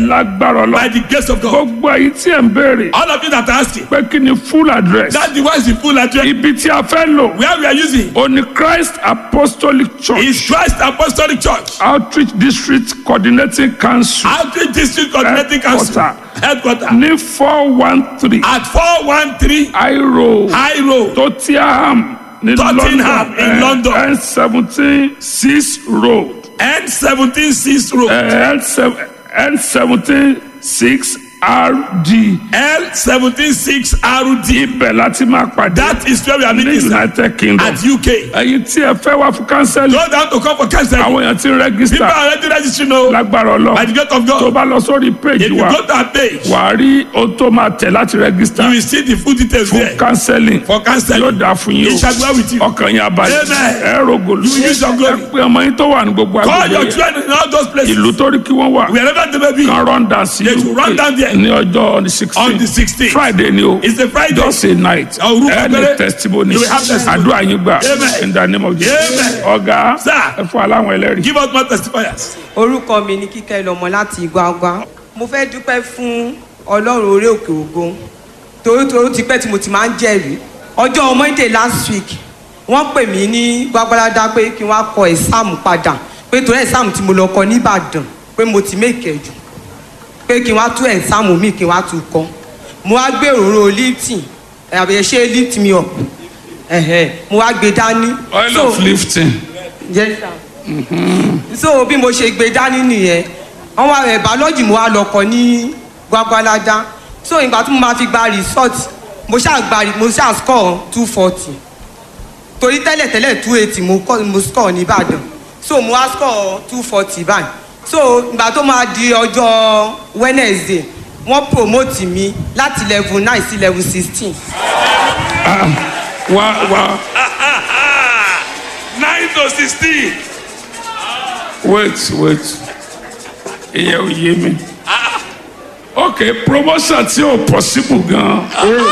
lágbára by ọlọ́run the grace of God. gbogbo èyí tí ẹ̀ ń béèrè All of you that are asking, pé kí ni full address that device is full address. ibi tí a fẹ́ lò Where we are using ó ní Christ Apostolic Church is Christ Apostolic Church, Outreach District Coordinating Council Outreach District Coordinating Council, headquarter ní four one three at 413 High Road High Road, Tottenham ní Tottenham in London. N seventeen six road N17 6 Road, N seventeen six RD L17 6 RD. ibẹ̀ láti máa pàdé That is where we are ní meeting sir, United Kingdom at UK. ẹ̀yin tí ẹ fẹ́ wá fún kánsẹ́lì Go down to come for counseling. àwọn èèyàn ti ń People rẹ́gísítà are already registering now lágbára by the ọlọ́run grace of tó God. bá lọ sórí If péjì you wa go to our page, wà á rí ohun tó máa tẹ̀ láti rẹ́gísítà you will see the full details fún there kánsẹ́lì for yóò counseling. dáa fún yín It shall be well with you. o ọkàn yín abalẹ̀ Amen. ẹ rògòlù You use your glory. ẹ pé ọmọ yín tó wà ní gbogbo Call agbègbè your yẹn children in all those places. ìlú tó rí kí wọ́n wà Wherever they may be. kan run down sí They should run down there. ní ọjọ́ On the sixteen 16th. friday ni o It's a Friday. just a night Orúkọ ẹ ní péré. testimony You will have testimony. àdúrà yín gbà Amen. in the name of Jesus Amen. ọ̀gá Sir. ẹ fún aláwọn ẹlẹ́rìí. Give us more testifiers. orúkọ mi ni kíkẹ́ lọ́mọ láti Igwagwa mo fẹ́ dúpẹ́ fún ọlọ́run orí òkè ògo torí torí ti pẹ́ tí mo ti máa ń jẹ́rìí ọjọ́ monday last week wọ́n pè mí ní gbàgbọ́ládá pé kí wọ́n á kọ ẹ̀sáàmù padà pé torí ẹ̀sáàmù tí mo lọ kọ nìbàdàn pé mo ti mẹ́kẹ̀ jù pé kí wọ́n á tú ẹ̀sáàmù mi kí wọ́n á tú kọ mo wá gbé òróró lifting àbẹ̀yẹ ṣe lift me up ẹ̀hẹ̀ mo wá gbé dání oil So- of lifting. Yes, sir. so bí mo ṣe gbé dání nìyẹn wọn wá rẹ bàọ́lọ́jì mo wá lọkọ ní gbagbalada so ìgbà tí mo máa fi gba result mo ṣáà gba mo ṣáà score two forty torí tẹ́lẹ̀tẹ́lẹ̀ two eighty mo kọ́ mo score ní Ìbàdàn so mo wá score two forty báyìí so ìgbà tó máa di ọjọ́ Wednesday wọ́n promote mi láti level nine sí level sixteen. wá wá 9 to 16. wait wait ìyẹn ò yé mi ok promotion tí ò possible gan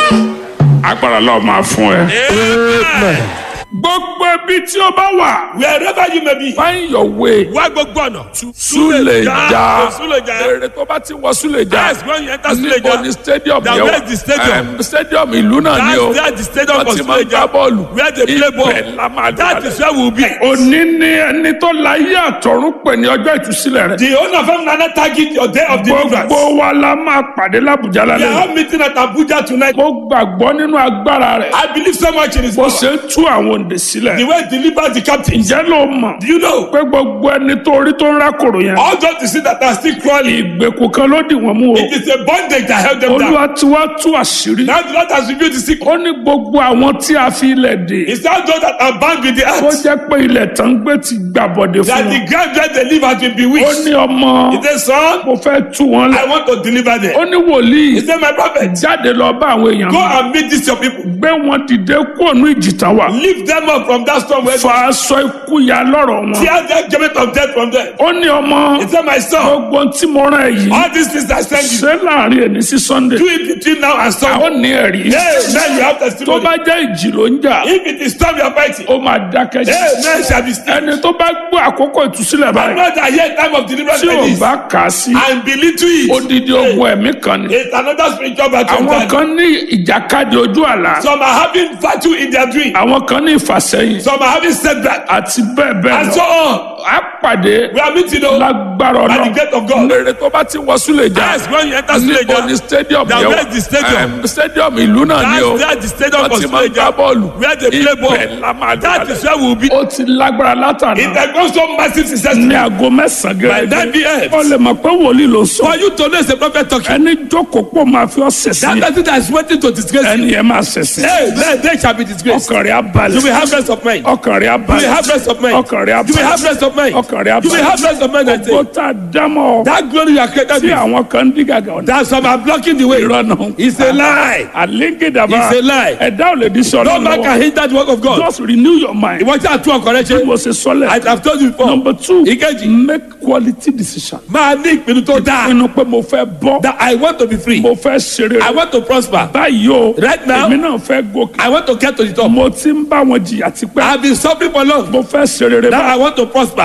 agbára lọ́ọ́ máa fún ẹ Amen. gbogbo ibi tí o bá wà Wherever you may be. find your way Wá gbogbo ọ̀nà. Suleja Suleja. èrè tó bá ti wọ Suleja Yes, when you enter níbo Suleja. ni stadium Now, yẹn where is the stadium? Em, stadium ìlú náà ni o That's there the stadium wọ́n for ti máa ń Suleja. gbá bọ́ọ̀lù Where they play ball. ibẹ̀ la máa That is where we will be. òní ni ẹni tó láyé àtọ̀run pè ní ọjọ́ ìtúsílẹ̀ rẹ̀ The owner of Nana target your day of deliverance. gbogbo wa la máa pàdé l'Abuja We are lálẹ́ all meeting at Abuja tonight. mo gbàgbọ́ nínú agbára rẹ̀ I believe so much in his bó power. ṣe ń tú àwọn òǹdè sílẹ̀ The way he delivers the captives. ǹjẹ́ ló mọ̀ Do you know? pé gbogbo ẹni tó rí tó ń rákòrò yẹn All those you see that are still crawling. ìgbèkùn kan ló dì wọ́n mú o It is a bondage that held them down. olúwa tí wàá tú àṣírí Now the Lord has revealed the secret. ó ní gbogbo àwọn tí a fi ilẹ̀ dè It's not those that are bound with the ó earth. jẹ́ pé ilẹ̀ tán gbé ti gbàbọ̀dé fún That the wọn ground where they live has been ó bewitched. ní ọmọ He said, son, mo fẹ́ tú wọn I lẹ̀ want to deliver ó them. ní wòlíì He said, my prophet, jáde lọ bá àwọn èèyàn go mi. and meet these your people. gbé wọn dìde kúrò ní ìjì tán wà Lift them up from that storm where fa aṣọ ikú ya lọ́rọ̀ wọn tear the judgment of death from them. ó ní ọmọ He said, my son, gbogbo tí mo rán ẹ yìí all these things I send you, ṣé láàrin ẹni sí sunday do it between now and ó Sunday. ní ẹ̀rí Hey, man, you have tó testimony. bá jẹ́ ìjì ló ń jà If it is storm you are fighting, ó máa dákẹ́ jẹ́ hey, man shall be still. ẹni tó bá gbọ́ àkókò ìtúsílẹ̀ I báyìí know that here time of deliverance tí ò like this, bá kà á sí and believe to it. odidi ogun ẹ̀mí kan ni It's another spiritual battle. àwọn kan ní ìjàkadì ojú àlá Some are having battle in their dream. àwọn kan ní ìfàsẹ́yìn Some are having setback. àti bẹ́ẹ̀ bẹ́ẹ̀ And so lọ on. á pàdé We are meeting on lágbára by the gate of God. ọlọ́run èrè tó bá ti wọ Suleja Yes, when you enter níbo ni Suleja, stadium Now, yẹn where is the stadium? Em, stadium ìlú náà ni o that's where the stadium wọ́n for ti máa ń gbá Suleja, bọ́ọ̀lù where they play ibẹ̀ ball. la máa That is dé where we will be. ó ti lágbára látàná It has gone so massive success. ní aago mẹ́sàn-án By nine gẹ́gẹ́ p.m. ó lè mọ̀ pé wòlíì ló sọ For you to know it's a prophet talking. ẹni jókòó pọ̀ máa fi ọ́ That sẹ̀sìn person that is waiting to disgrace you. ẹni yẹn máa sẹ̀sìn Hey, then they shall be disgraced. ọkàn rẹ̀ á You will balẹ̀ have rest of mind. ọkàn rẹ̀ á You will balẹ̀ have rest of mind. ọkàn rẹ̀ á You will have balẹ̀ rest of mind. ọkàn rẹ̀ á You will have balẹ̀ rest of mind. I gbogbo say. tá a dámọ̀ That glory you are created tí with. àwọn kan ń dí gàgà ọ̀dà That some are blocking the way. ìrọ̀nà It's a lie. àlégédàbà It's a lie. ẹ̀dá ò lè di sọ No man can hinder the work of God. just renew your mind Ìwọ́n tí a tún ọkọ̀ rẹ bí ṣe. mo ṣe sọlẹ̀ I have told you before. number two Ìkejì. make quality decision Máa ní ìpinnu tó dáa. pinnu pé mo fẹ́ bọ́ That I want to be free. mo fẹ́ ṣeré I want to prosper. báyìí o Right now- èmi náà fẹ́ gòkè I want to get to the top. mo ti ń bá wọn jìyà tipẹ́ I have been suffering for long. mo fẹ́ ṣeré Now báyìí I want to prosper.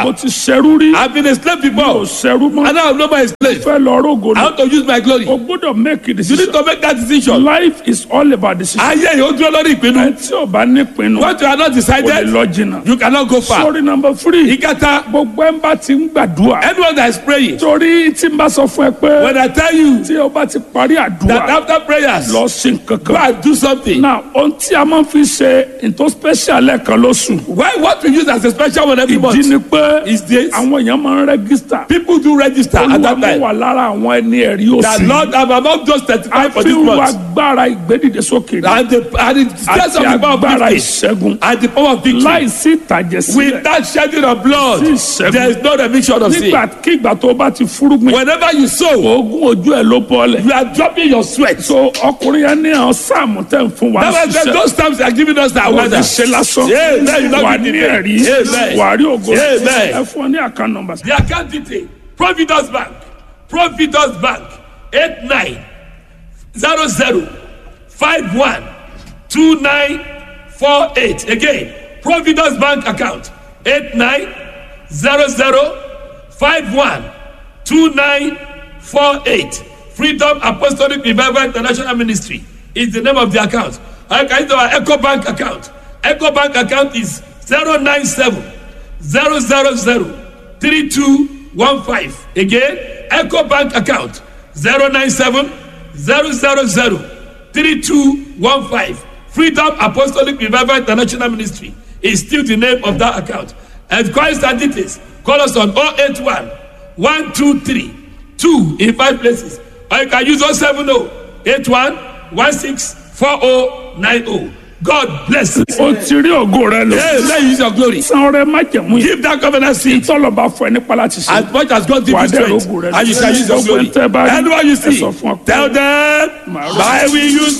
mo ti ṣẹrú rí I've been a slave mo before. ṣẹrú mọ́ And now I'm no more a slave. fẹ́ lọ rógo I ni want to use my glory. o gbọ́dọ̀ make a You need decision to make that decision. life is all about decision Ayé yóò dúró lórí ìpinnu. ẹ tí o bá nípinnu What you are not o lè decided, lọ jìnnà you cannot go far. sorry number three Ìkẹta, gbogbo ẹ̀ ń bá ti ń gbàdúrà anyone that is praying, torí tí n bá sọ fún ẹ pé when I tell you tí o bá ti parí that àdúrà after prayers, lọ sí go nǹkankan and do something. náà ohun tí a máa ń fi ṣe nǹkan special lẹ́ẹ̀kan lóṣù Why what we use as a special one every ìdí month ni pé is this. àwọn èèyàn máa ń rẹ́gísítà People do register at olúwa that mú time. wà lára àwọn ẹni ẹ̀rí That òsì Lord, I'm among those 35 for this àfihàn month. agbára ìgbédìde sókè ni And the, and the stress àti of the power of agbára victory. ìṣẹ́gun And the power of victory. láìsí ìtàjẹ̀sílẹ̀ Without shedding of blood, Sí ìṣẹ́gun. there is no remission of sin. nígbàkigbà tó bá ti fúrúgbìn Whenever you sow, oògùn ojú ẹ̀ ló bọ́ọ̀lẹ̀ you are dropping your sweat. so ọkùnrin yẹn ní àwọn sáàmù tẹ̀ ń fún wa That was ṣiṣẹ́ those times they are giving us that wà weather. ní ṣe lásán Amen. You wà not ní be ẹ̀rí Amen. wà rí ògo Amen. ẹ fún ọ ní àkàn nọ́mbà. The account detail Providence Bank Providence Bank eight nine zero zero five one two nine four eight again Providence Bank account eight nine zero zero five one two nine four eight Freedom Apostolic Revival International Ministry is the name of the account. I can use our Echo Bank account. Echo Bank account is zero nine seven zero zero zero three two one five again eco bank account zero nine seven zero zero zero three two one five freedom apostolic revival international ministry is still the name of that account enquiries and details call us on oh eight one one two three two in five places or you can use oh seven oh eight one one six four oh nine oh god bless you. o ti rí ògo rẹ lò Hey, let you use your glory. san ọrẹ májẹ̀mú yìí Give that covenant seed tọ́lọ̀ bá fọ ẹ nípa láti ṣe as much as God give Wà á you dẹ̀ strength rógo rẹ lò. and you shall use your Gbogbo glory. ẹ̀ tẹ́ bá rí, Anyone you ẹ see, sọ fún ọ pé tell them, màá rógo. I will use